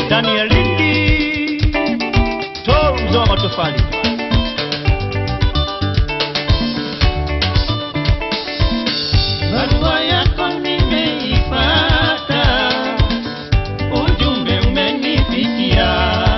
ndani ya lindi tor mzee wa matofali barua yako nimeipata, ujumbe umenifikia,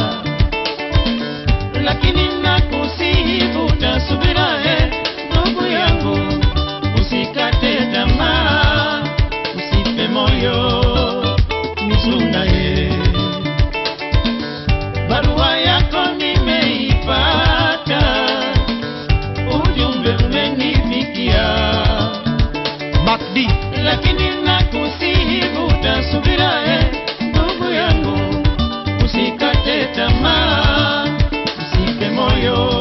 lakini nakusihi vuta subira, e ndugu yangu, usikate tamaa, usife moyo, nisuna ye barua yako nimeipata, ujumbe umenifikia macd lakini nakusihi vuta subira, e ndugu yangu, usikate tamaa, usife moyo.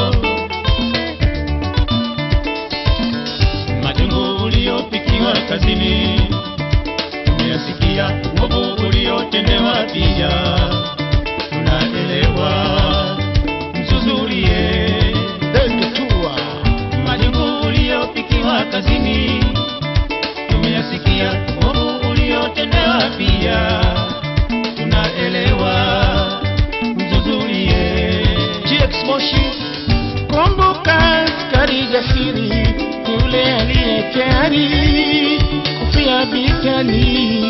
Majungu uliopikiwa kazini, umeyasikia uovu uliotendewa pia, tunaelewa mzuzulie dengetua majungu uliopikiwa kazini tumeyasikia ovu uliotendewa pia tunaelewa mzuzulie gx moshi Kumbuka askari jasiri yule aliye tayari kufia vitani,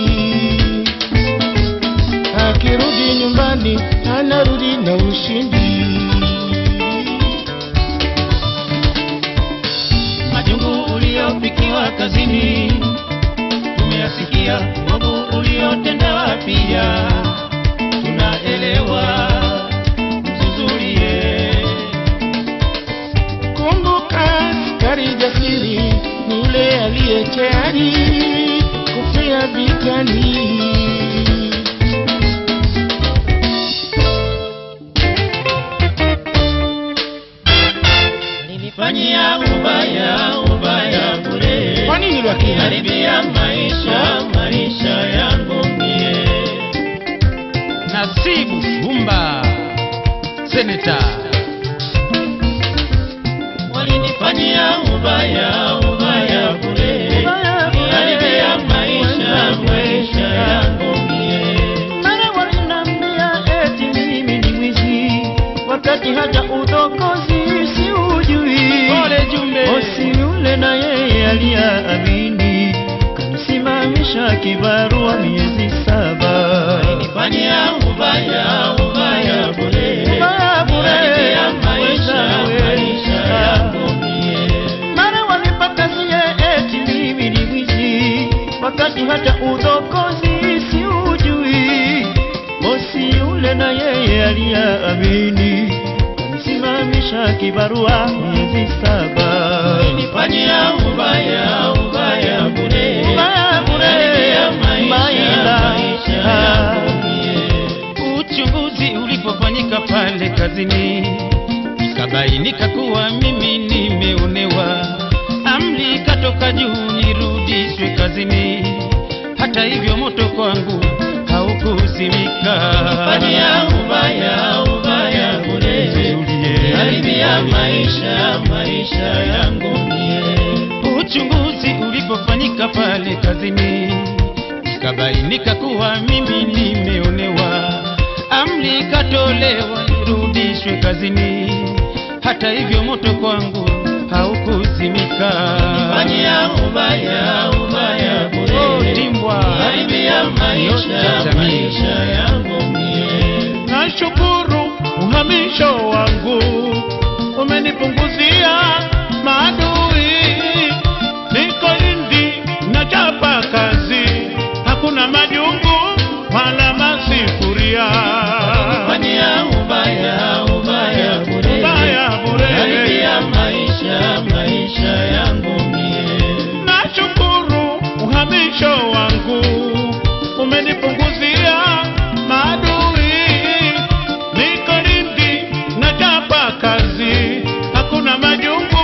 akirudi nyumbani anarudi na ushindi. majungu uliopikiwa kazini tumeyasikia ovu uliotendewa pia tunaelewa mzuzulie Kumbuka askari jasiri yule aliye tayari kufia vitani. Nilifanyia ubaya ubaya bure, Kwa nini lakini? haribia maisha maisha yangu mie. nasibu shumba seneta Walinifanyia ubaya ubaya bure, haribia maisha maisha yangu mie. mara walinambia eti mimi ni mwizi wakati hata udokozi si ujui Pole Jumbe. bosi yule na yeye aliyaamini kanisimamisha kibarua miezi saba Walinifanyia ubaya ubaya bure, Ubaya bure, haribia maisha wewe. maisha yangu mie. mara wanipakazie eti mimi ni mwizi wakati hata udokozi si ujui bosi yule na yeye aliyaamini kanisimamisha kibarua miezi saba Nilifanyia ubaya ubaya bure, Ubaya bure, haribia maisha maisha. maisha yangu mie. Uchunguzi ulipofanyika pale kazini, ikabainika kuwa mimi nimeonewa. Amri ikatoka juu nirudishwe kazini. Hata hivyo moto kwangu haukuzimika. Fanyia ubaya ubaya bure, Zulie. haribia maisha maisha yangu mie. Uchunguzi ulipofanyika pale kazini, ikabainika kuwa mimi nimeonewa. Amri ikatolewa nirudishwe kazini. Hata hivyo moto kwangu haukuzimika. Fanyia ubaya ubaya Oh, bure, Timbwa. haribia maisha Yote jamii. maisha yangu mie. Nashukuru uhamisho wangu umenipunguzia maadui, niko Lindi nachapa kazi, hakuna majungu wala masifuria. Fanyia ubaya ubaya bure, Ubaya bure. haribia maisha maisha yangu mie. Nashukuru uhamisho wangu umenipunguzia maadui, niko Lindi nachapa kazi, hakuna majungu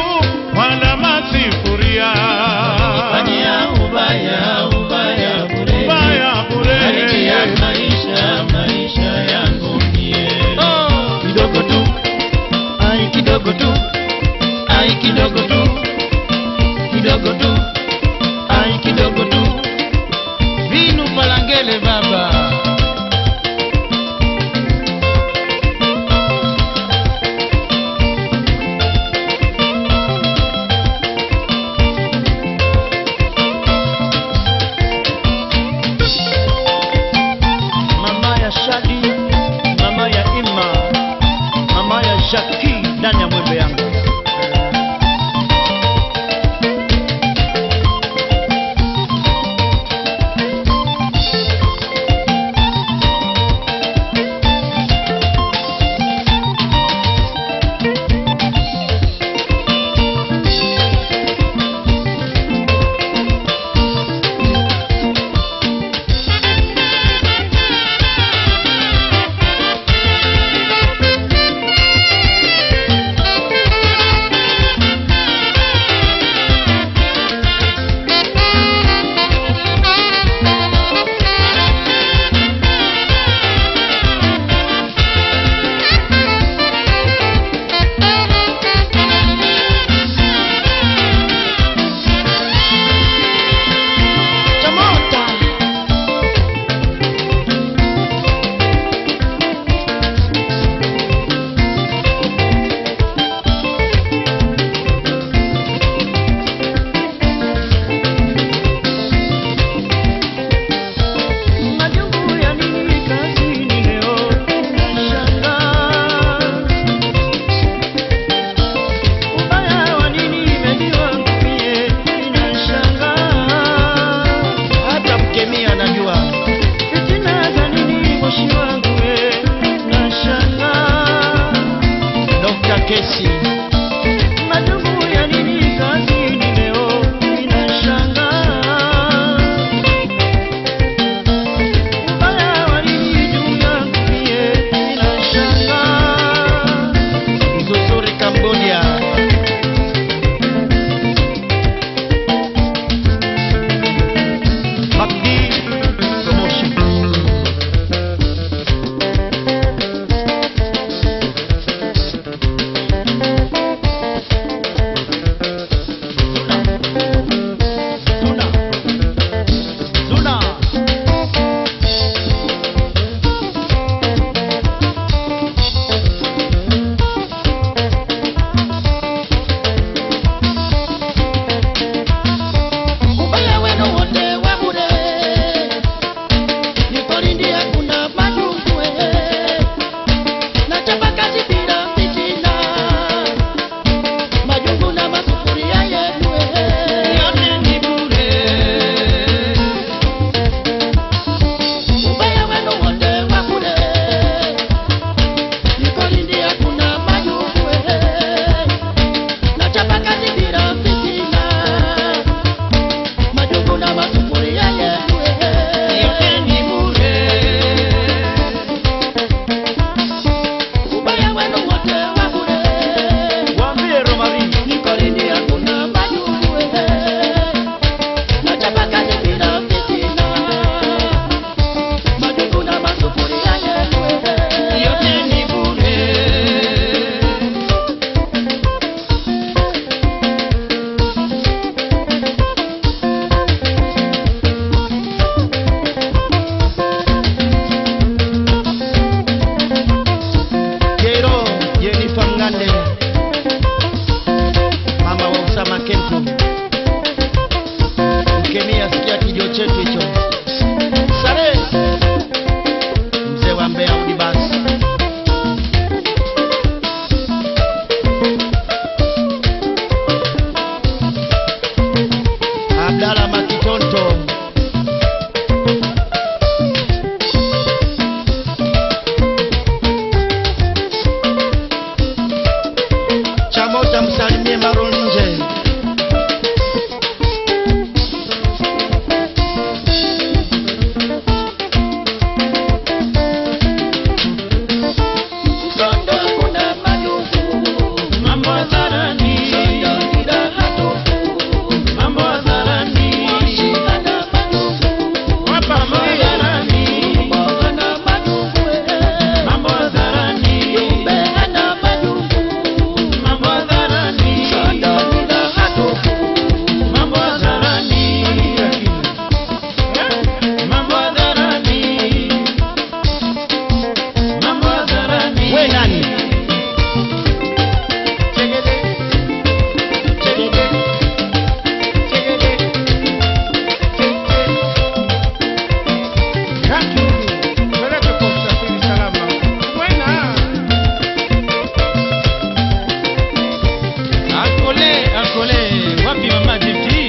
akole wapi mama jifti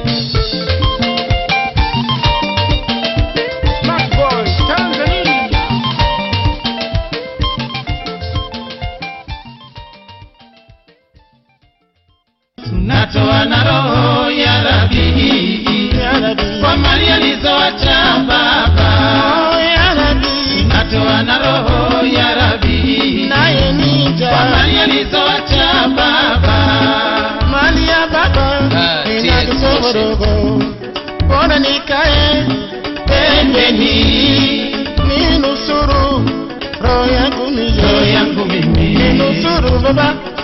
Smart Boys Tanzania Natoa na roho ya Rabi kwa mali alizoacha baba. Natoa na roho ya Rabi kwa mali alizoacha baba. mali ya baba Ah, ina TS kidogo bora nikae Pembeni ninusuru roho yangu roho mie yangu mimi ninusuru baba